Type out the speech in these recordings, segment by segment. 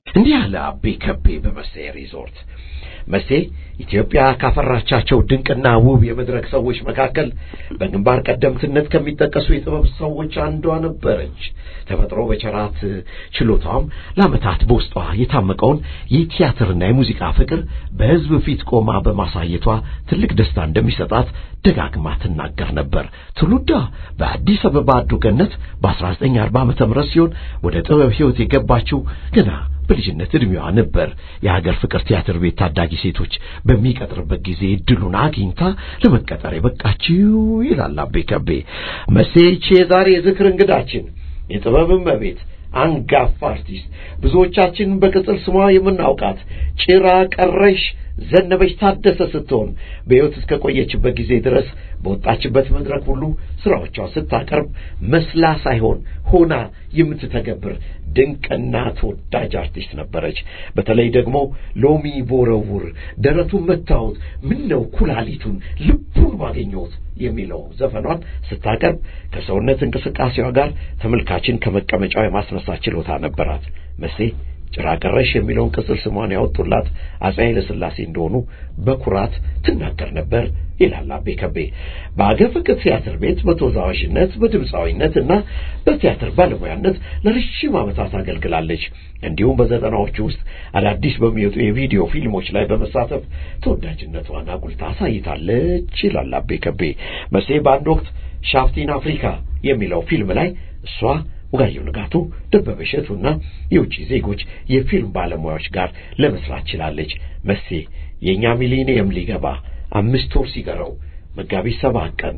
እንዲህ ያለ አቤ ከቤ በመሴ ሪዞርት መሴ ኢትዮጵያ ካፈራቻቸው ድንቅና ውብ የመድረክ ሰዎች መካከል በግንባር ቀደምትነት ከሚጠቀሱ የጥበብ ሰዎች አንዷ ነበረች። ተፈጥሮ በቸራት ችሎታም ለዓመታት በውስጧ የታመቀውን የቲያትርና የሙዚቃ ፍቅር በሕዝብ ፊት ቆማ በማሳየቷ ትልቅ ደስታ እንደሚሰጣት ደጋግማ ትናገር ነበር። ትውልዷ በአዲስ አበባ አዱ ገነት በ1940 ዓመተ ምህረት ሲሆን ወደ ጥበብ ሕይወት የገባችው ገና በልጅነት ዕድሜዋ ነበር። የሀገር ፍቅር ቲያትር ቤት ታዳጊ ሴቶች በሚቀጥርበት ጊዜ እድሉን አግኝታ ለመቀጠር የበቃችው ይላል አቤ ከቤ። መሴች የዛሬ የዝክር እንግዳችን የጥበብ እመቤት አንጋፋ አርቲስት ብዙዎቻችን በቅጽል ስሟ የምናውቃት ጭራ ቀረሽ ዘነበች ታደሰ ስትሆን በሕይወት እስከ ቆየችበት ጊዜ ድረስ በወጣችበት መድረክ ሁሉ ሥራዎቿን ስታቀርብ መስላ ሳይሆን ሆና የምትተገብር ድንቅና ተወዳጅ አርቲስት ነበረች። በተለይ ደግሞ ሎሚ ቦረውር ደረቱን መታወት ምን ነው ኩላሊቱን ልቡን ባገኘሁት የሚለው ዘፈኗን ስታቀርብ ከሰውነት እንቅስቃሴዋ ጋር ተመልካችን ከመቀመጫው የማስነሳት ችሎታ ነበራት። መሴ ጭራ ቀረሽ የሚለውን ቅጽል ስሟን ያወጡላት አፄ ኃይለ ሥላሴ እንደሆኑ በኩራት ትናገር ነበር ይላል አቤ ከቤ። በአገር ፍቅር ቲያትር ቤት በተወዛዋዥነት በድምፃዊነት እና በቲያትር ባለሙያነት ለረጅም ዓመታት አገልግላለች። እንዲሁም በዘጠናዎቹ ውስጥ አዳዲስ በሚወጡ የቪዲዮ ፊልሞች ላይ በመሳተፍ ተወዳጅነቷን አጉልታ አሳይታለች ይላል አቤ ከቤ። መሴ በአንድ ወቅት ሻፍቲን አፍሪካ የሚለው ፊልም ላይ እሷ ወጋየሁ ንጋቱ፣ ደበበ እሸቱና የውጭ ዜጎች የፊልም ባለሙያዎች ጋር ለመስራት ችላለች። መሴ የእኛ ሚሊኒየም ሊገባ አምስት ወር ሲቀረው መጋቢት ሰባት ቀን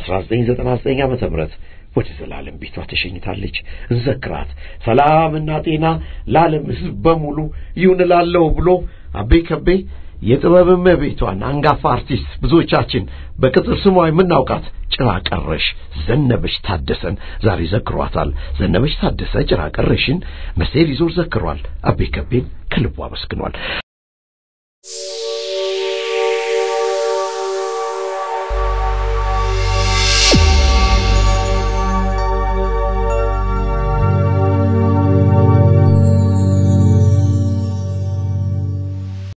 1999 ዓመተ ምህረት ወደ ዘላለም ቤቷ ተሸኝታለች። እንዘክራት። ሰላምና ጤና ለዓለም ሕዝብ በሙሉ ይሁን እላለሁ ብሎ አቤ ከቤ የጥበብ እመቤቷን አንጋፋ አርቲስት ብዙዎቻችን በቅጽል ስሟ የምናውቃት ጭራ ቀረሽ ዘነበች ታደሰን ዛሬ ዘክሯታል። ዘነበች ታደሰ ጭራ ቀረሽን መሴ ሪዞርት ዘክሯል። አቤ ከቤን ከልቡ አመስግኗል።